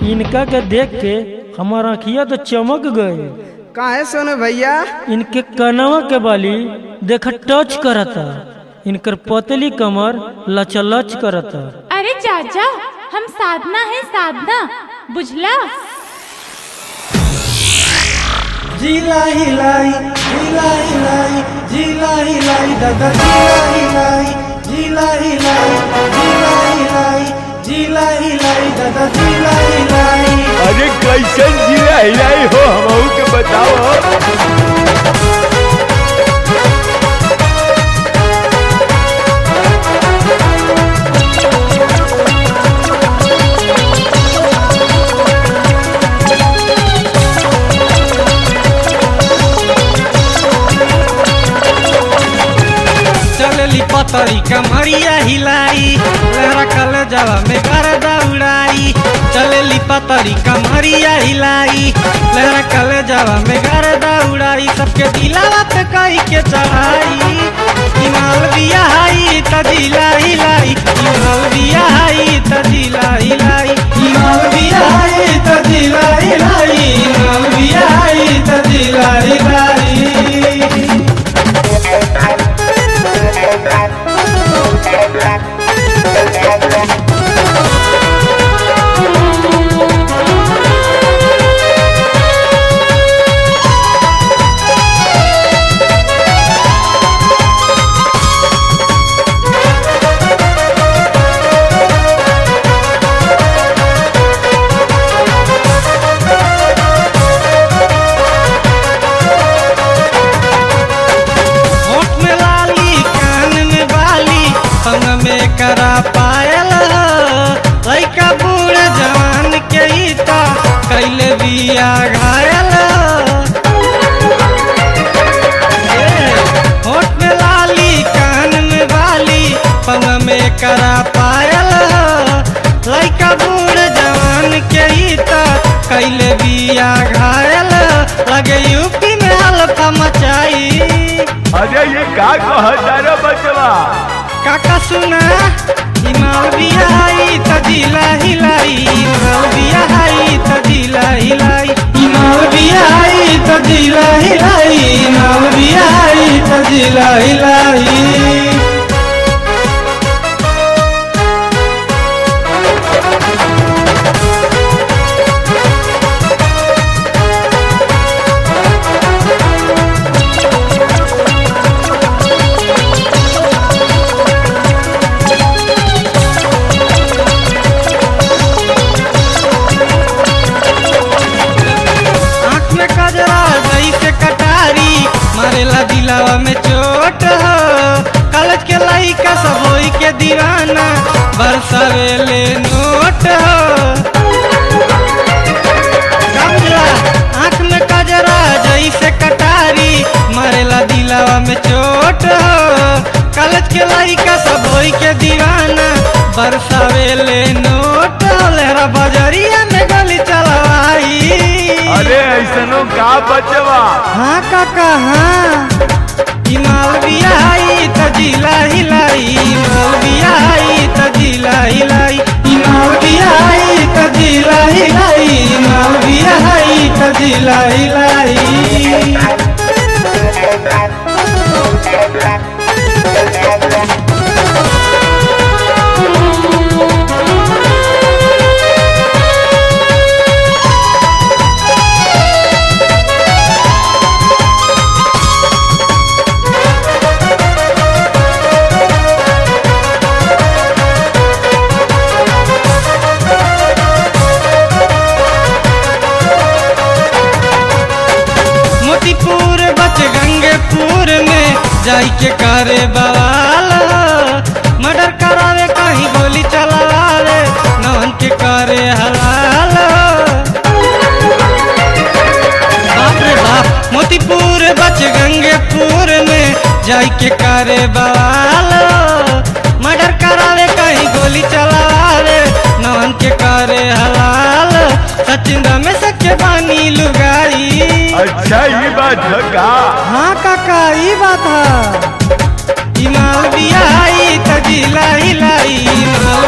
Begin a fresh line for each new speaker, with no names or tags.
इनका के देख के हमार आँखिया तो चमक गए
काहे सोनू भैया
इनके कनवा के बाली देख टच करता इनकर पतली कमर लचलच करता
अरे चाचा हम साधना है साधना बुझला
जिला हिलाई जिला हिलाई जिला हिलाई दादा जिला हिलाई जिला हिलाई जिला हिलाई जिला हिलाई दादा जिला हिलाई
अरे कैसन जिला हिलाई हो हमहू के बताओ
चलली पतरी कमरिया हिलाई लहरा कल जवा में कर दौड़ाई चलली पतरी कमरिया हिलाई लहरा कल जवा में कर दौड़ाई सबके दिलावा पे कई के चढ़ाई हिमाल बिया हाई त जिला हिलाई हिमाल बिया हाई त जिला हिलाई हिमाल बिया हाई त जिला हिलाई हिमाल बिया हाई त जिला हिलाई होठ में लाली कान में बाली संग में करा पायल लइका बूढ़ जवान के ही तो कैले बिया घायल ए, होठ में लाली कान में बाली संग में करा पायल लइका बूढ़ जवान के ही तो कैले बिया घायल लगे यूपी में हल्का मचाई
अरे ये का कहता रे बचवा
काका सुना हिमाल बिहाई त जिला हिलाई हिमाल बिहाई त जिला हिलाई हिमाल बिहाई त जिला हिलाई हिमाल बिहाई त जिला हिलाई आँख में कजरा दही से कटारी मारेला दिलावा में चोट हो कॉलेज के लइका सब होई के दीवाना बरसावेले नोट हो समझला आँख में कजरा दही से कटारी मारेला दिलावा में चोट हो कॉलेज के लइका सब होई के दीवाना बरसावेले नोट हो लहरा बजरिया में गली चलवाई
अरे ऐसनो का बचवा
हाँ काका हाँ हिमाल बिहाई त जिला हिलाई हिमाल बिहाई त जिला हिलाई हिमाल बिहाई त जिला हिलाई हिमाल बिहाई त जिला हिलाई मोतीपुर बच गंगेपुर में जाई के करे बवाल मर्डर करावे कहीं गोली चलावे नौन के करे हलाल बाप रे बाप मोतीपुर बच गंगेपुर में जाई के करे बवाल मर्डर करावे कहीं गोली चलावे नौन के करे हलाल सचिन में सके पानी लुगाई
अच्छा ये बात है का
हाँ काका ई बात है हिमाल बिहाई त जिला हिलाई हिमाल